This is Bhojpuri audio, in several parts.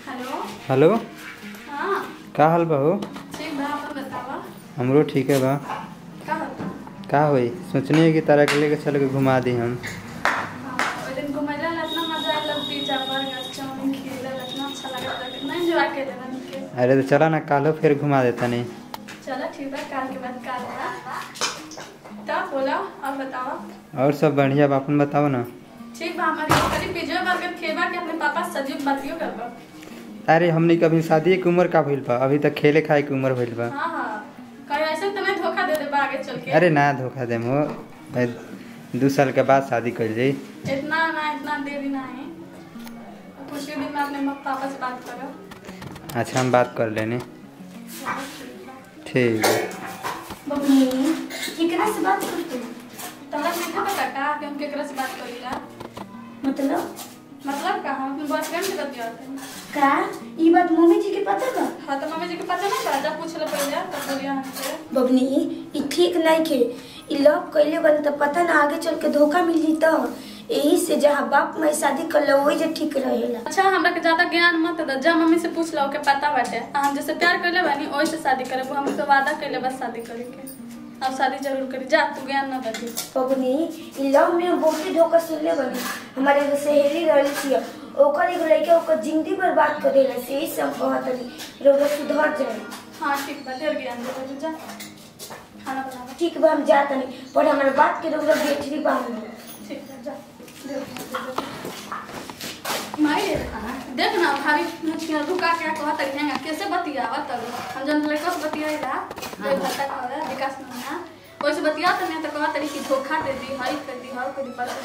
हेलो हेलो हाँ का हाल बा हो ठीक बा अपन बतावा हमरो ठीक है बा का होता का होई सोचनी है कि तारा के लेके चल के घुमा दी हम हाँ ओइ दिन घुमैला ला इतना मजा आइल पिज्जा बर्गर चाउमीन खिएला ला इतना अच्छा लगत रहा कितना एंजॉय कैले बन के अरे तो चला ना कालो फिर घुमा देता नहीं चलो ठीक बा काल के बाद काल बा तब बोला और बतावा और सब बढ़िया बा अपन बताओ ना ठीक बा हमारे करी पिज्जा बर्गर खेबा के अपने पापा सजीव बातियो करबा अरे हमने कभी शादी की उम्र का भइल बा अभी तक खेले खाए की उम्र भइल बा हाँ हाँ कहीं ऐसे तो नहीं धोखा दे देबा आगे चल के अरे ना धोखा देम हो भाई दू साल के बाद शादी कर जाई इतना ना इतना देरी ना है कुछ ही दिन में अपने माँ पापा से बात करो अच्छा हम बात कर लेने चलो, ठीक बा। ठीक है बबनी केकरा से बात करते तोहरा नहीं पता का कि हम केकरा से बात करीला मतलब मतलब का हम अपने बॉयफ्रेंड से बतियाते हैं का ई बात मम्मी जी के पता बा हाँ तो मम्मी जी के पता नहीं चला जब पूछ ले पहले तब बोलिए हमसे बबनी ई ठीक नहीं खे ई लव कइले बन त पता ना आगे चल के धोखा मिली त यही से जहाँ बाप माई शादी कर लो वही जे ठीक रहेला अच्छा हमरा के ज्यादा ज्ञान मत दे जा मम्मी से पूछ लो के पता बाटे आ हम जैसे प्यार करले बानी ओही से शादी करब हम तो वादा करले बस शादी करे के अब शादी जरूर करी जा तू ज्ञान ना दे बबनी ई लव में बहुते धोखा सुनले बनी हमारे एगो सहेली रहली थी ओकर एगो लड़के ओकर जिंदगी बर्बाद कर देला से यही से हम कहत रही रोग सुधर जाए हाँ ठीक बा ढेर ज्ञान दे दे जा खाना बना ठीक बा हम जात नहीं पर हमारे बात के रोग बेटरी बांध लो ठीक है जा ढेर ज्ञान दे दे। माई रे खाना देख ना भाभी मुझके रुका क्या कहत है कैसे बतियावा तब हम जन लड़का से बतियाइला दे भत्ता कहला विकास महीना वैसे बतिया तो मैं तो कहत रही कि धोखा दे दी हई कर दी हई कर दी पर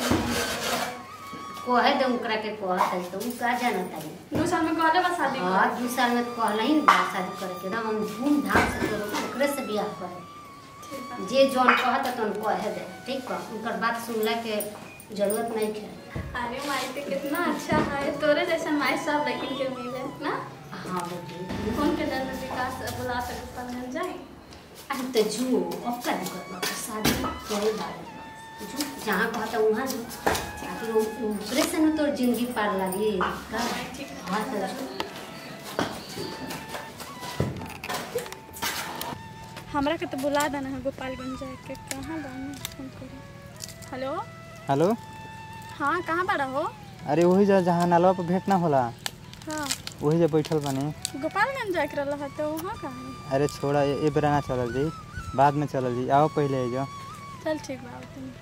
कहे दे ओकरा के कहत है तो उ का जानत है दू साल में कहले बस शादी हाँ कर दू साल में तो कहला ही ना शादी करे के एकदम हम धूमधाम से करो ओकरे से बियाह करे ठीक बा जे जौन कहत है तो कहे दे ठीक बा उनकर बात सुनला के जरूरत नहीं है अरे माई तो कितना अच्छा है तोरे जैसा माई सब लेकिन के मिले ना हाँ बेटी फोन के जल विकास बुला सकते पर मिल जाए अरे तो जो अब का दिक्कत बा तो शादी करे बारे जो जहाँ कहता वहाँ जो आखिर उ- ओकरे से न तोर जिंदगी पार लागी का ठीक हाँ तो जो। हमरा के तो बुला देना है गोपालगंज जाए के कहाँ बानी फोन करी हेलो हेलो हाँ कहाँ बड़ा हो अरे वही जा जहाँ नालवा पर भेंट ना होला हाँ वही जा बैठल बने गोपालगंज जाए के रहा तो वहाँ कहाँ है अरे छोड़ा ए ए बेरा ना चलल जी बाद में चलल जी आओ पहले जो चल ठीक बा आओ तुम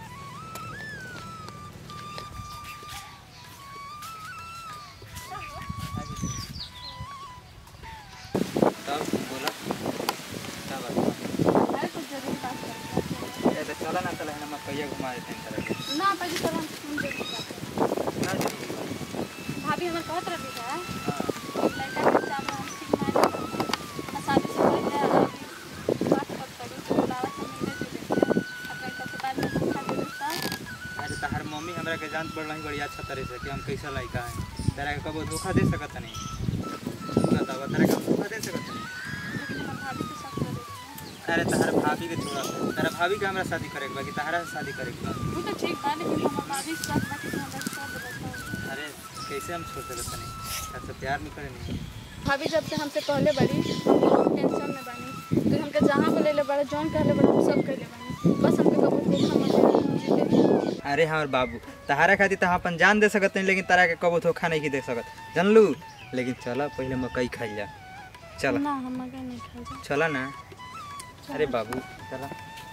तब बोला क्या बात अरे कुछ जरूरी बात करनी है। तो चला ना चला ना मकैया घुमा देते हैं तरह के ना पहले चलो हम फोन जरूरी बात करनी ना जरूरी बा। है। भाभी हमारे कहत रही है हाँ। लड़का के चावल हम ठीक नहीं करते आ शादी से पहले अभी बात कर करी तो बुलावा से मिले जुले अब लड़का के बाद में धोखा दे देता अरे तहार मम्मी हमरा के जान पड़ रही बड़ी अच्छा तरह से कि हम कैसा लड़का है तेरा के कबो धोखा दे सकत नहीं तू बतावा तेरा के हम धोखा दे सकत नहीं लेकिन हम भाभी से शक कर देती हैं अरे तहार भाभी के छोड़ा तेरा भाभी के हमरा शादी करे के बा कि तहारा से शादी करे के बा वो तो ठीक बा लेकिन हम भाभी से शक बाकी हम लड़का बताओ अरे कैसे हम छोड़ सकत नहीं सबसे प्यार नहीं करे नहीं भाभी जब से हमसे कहले बड़ी हम बहुत टेंशन में बानी तो हमके जहाँ बोले ले बड़ा जौन कहले बड़ा हम सब कहले बानी बस हमके कबो धोखा मत दे अरे हमार बाबू तहारा खातिर तो हम अपन जान दे सकत नहीं लेकिन तारा के कबो धोखा नहीं दे सकत जानलू लेकिन चला पहले मकई खाई जा चला ना हम मगर नहीं खा जा चला ना अरे बाबू चला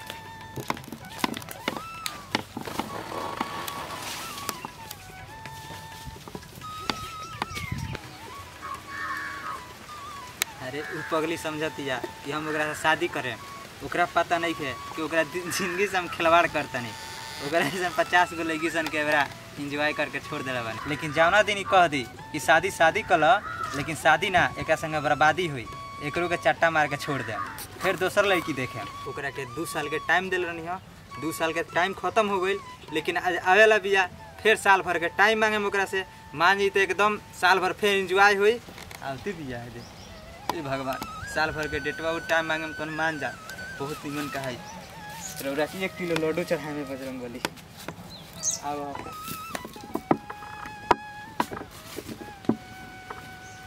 अरे उ पगली समझती जा कि हम ओकरा से शादी करें ओकरा पता नहीं है कि ओकरा दि- जिंदगी से हम खिलवाड़ करता नहीं ओकरा जैसे पचास गो लड़की सन के ओकरा इंजॉय करके छोड़ दिला बानी लेकिन जौना दिन ई कह दी कि शादी शादी कल लेकिन शादी ना एक संगे बर्बादी हुई एकरो के चट्टा मार के छोड़ दे फिर दोसर लड़की देखे ओकरा के दू साल के टाइम दिल रहनी हो दू साल के टाइम खत्म हो गई लेकिन आज आवेला बिया फिर साल भर के टाइम मांगे ओकरा से मान जी तो एकदम साल भर फिर इंजॉय हुई आती बिया है दे ए भगवान साल भर के डेटवा उ टाइम मांगे में तो मान जा बहुत निमन का है रौरा की एक किलो लड्डू चढ़ाए में बजरंग बली आओ आओ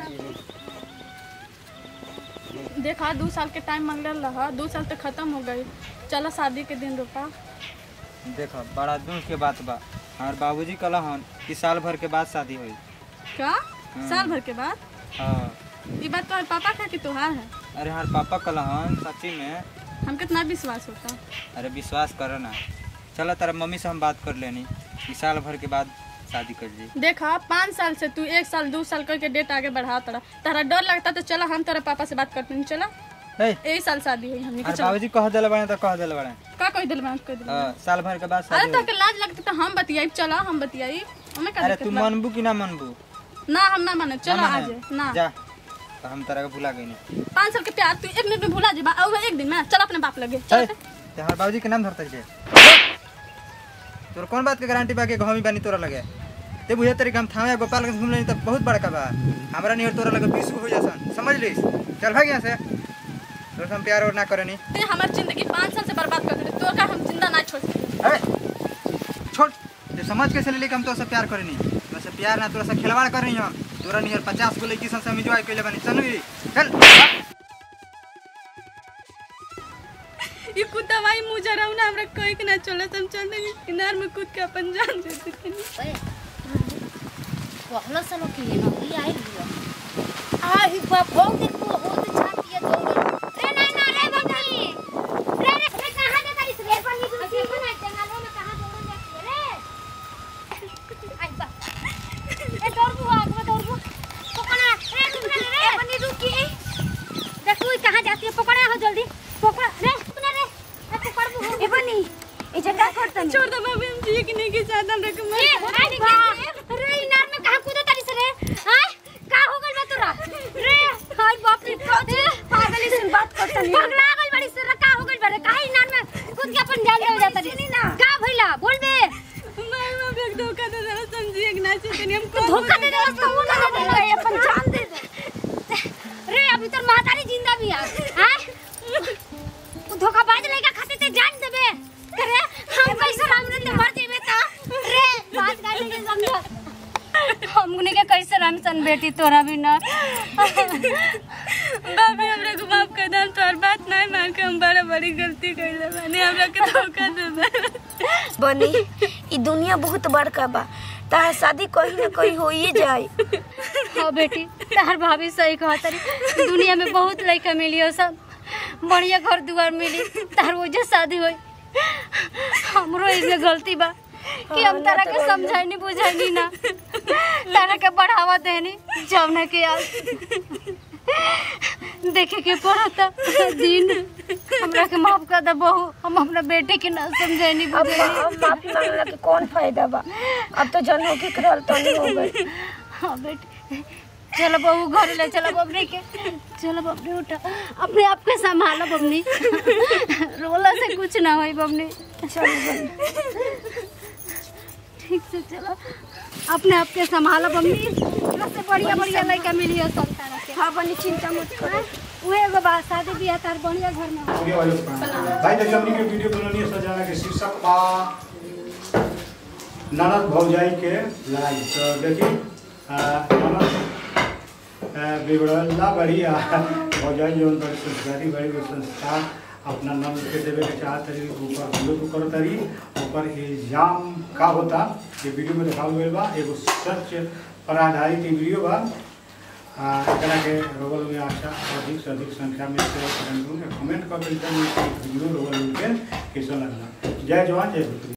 देखा दो साल के टाइम मांगल रहा दो साल तक खत्म हो गई चलो शादी के दिन रुका देखो बड़ा दुख के बात बा हमार बाबूजी कहला हन कि साल भर के बाद शादी हुई क्या साल भर के बाद हाँ ये बात तो पापा का कि तुहार है अरे हमार पापा कहला हन सच्ची में हम कितना विश्वास होता अरे विश्वास करो ना चलो तेरा मम्मी से हम बात कर लेनी कि साल भर के बाद शादी कर ली देखा पाँच साल से तू एक साल दो साल करके डेट आगे बढ़ा तड़ा तारा डर लगता तो चलो हम तेरे पापा से बात करते हैं चलो हे यही साल शादी हुई हमने के अरे चलो बाबूजी कह दिले बड़े तो कह दिले बड़े का कोई दिल में कोई दिल हाँ, साल भर के बाद अरे शादी तो हुई के लाज लगती तो हम बतियाई चलो हम बतियाई हमें का अरे दिक्कत तू बा? मनबू कि ना मनबू ना हम ना माने चलो ना आज माने? ना जा तो हम तरह के भुला गई नहीं पाँच साल के प्यार तू एक मिनट में भूला जेबा और एक दिन में चल अपने बाप लगे चल हे, ते हमार बाबूजी के नाम धरते छे तोर कौन बात के गारंटी बा के घमी बानी तोरा लगे ते बुझे तरीके हम थावे गोपाल के घूम लेनी त बहुत बड़का बा हमरा नियर तोरा लगे बीस हो जासन समझ लीस चल भाग यहाँ से तोर से हम प्यार और ना करनी ते हमारी जिंदगी पाँच साल से बर्बाद कर दे तोर का हम जिंदा ना छोड़ सकते अरे छोड़ ते समझ कैसे ले लेके हम तोरा से प्यार करनी तोरा से प्यार ना तोरा से खिलवाड़ करनी हम तोरा नियर पचास गो लड़की सन से हम enjoy कइले बानी चल नी चल ये कुत्ता भाई मुझे रहू ना हमरा कोई के ना चले हम चल देंगे किनार में कूद के अपन जान दे देते ओए पहला सालो की है नौकरी आई लियो आई बाप हो देख वो हो तो छाप दिया दो रे नहीं ना रे बकरी रे रे रे कहां जा तारी रे पर नी दूसरी बना जंगलों में कहां दौड़ जाती रे आई बाप ए दौड़ बुआ आगे दौड़ बुआ पकड़ा रे रुक रे रे बनी रुकी देख तू कहां जाती है पकड़ा हो जल्दी पकड़ रे सुन रे ए पकड़ बुआ ए बनी ए जगह करतनी छोड़ दो बाबू हम जी के नहीं के साथ हम रख ए, आई बाप रे इनार में कहां कूदो तारी से रे हां का हो गइल बा तोरा रे हाय बाप रे पागल से बात करतनी पगला गइल बड़ी से का हो गइल बा रे काहे इनार में कूद के अपन जान दे जाता रे ना। का भइला बोल बे माय बाप एक धोखा दे जरा समझिए कि ना चाहिए हम को धोखा दे दे तो वो ना दे ए, अपन जान दे दे रे अभी तोर महतारी जिंदा भी है हां तू धोखाबाज लइका खाते ते जान देबे रे हम कैसे राम रे मर जेबे ता रे बात काटे के समझ हमने के कैसे राम सन बेटी तोरा भी ना बाबी हमरा को माफ कर दे हम तोर बात नहीं मान के हम बड़ा बड़ी गलती कइले बानी हमरा के धोखा दे दे बनी ई दुनिया बहुत बड़का बा तार शादी कहीं ना कहीं होइए जाए हाँ बेटी तार भाभी सही कहा तारी दुनिया में बहुत लड़का मिली हो सब बढ़िया घर दुआर मिली तार वजह शादी हुई हमरो इसमें गलती बा कि हम तारा के समझाइनी बुझाइनी ना तारा के बढ़ावा देनी जौना के आज देखे के पड़ता दिन हमरा के माफ कर दे बहू हम अपना बेटे के ना समझाइनी अब बुझाइनी अब माफी मांगला के कौन फायदा बा अब तो जन होके करल तो नहीं हो गई हाँ बेटे चलो बहू घर ले चलो बबनी के चलो बबनी उठा अपने आप के संभालो बबनी रोला से कुछ ना होई बबनी चल बनी ठीक से चलो अपने आप के संभालो बबनी एकरा से बढ़िया बढ़िया लड़का मिली हो सब तारा के हाँ बनी चिंता मत करो उहे एगो बात शादी बियाह तार बढ़िया घर में हो। वीडियो वाले प्रणाम। भाई देखिए हमनी के वीडियो बननी है सजाना के शीर्षक बा ननद भौजाई के लड़ाई तो देखिए आ, ननद आ, बिगड़ला बड़ी आ भौजाई जौन बड़ी संस्कारी बड़ी वो संस्कार अपना नंद के देवे के चाहत तरी ऊपर विरोध कर तरी ऊपर इल्जाम का होता ये वीडियो में दिखावल गइल बा एगो सच पर आधारित ई वीडियो बा आ, एकरा के रोगल में आशा अधिक से अधिक संख्या में शेयर करें कमेंट कर के वीडियो रोगल के कैसा लगला जय जवान जय भीम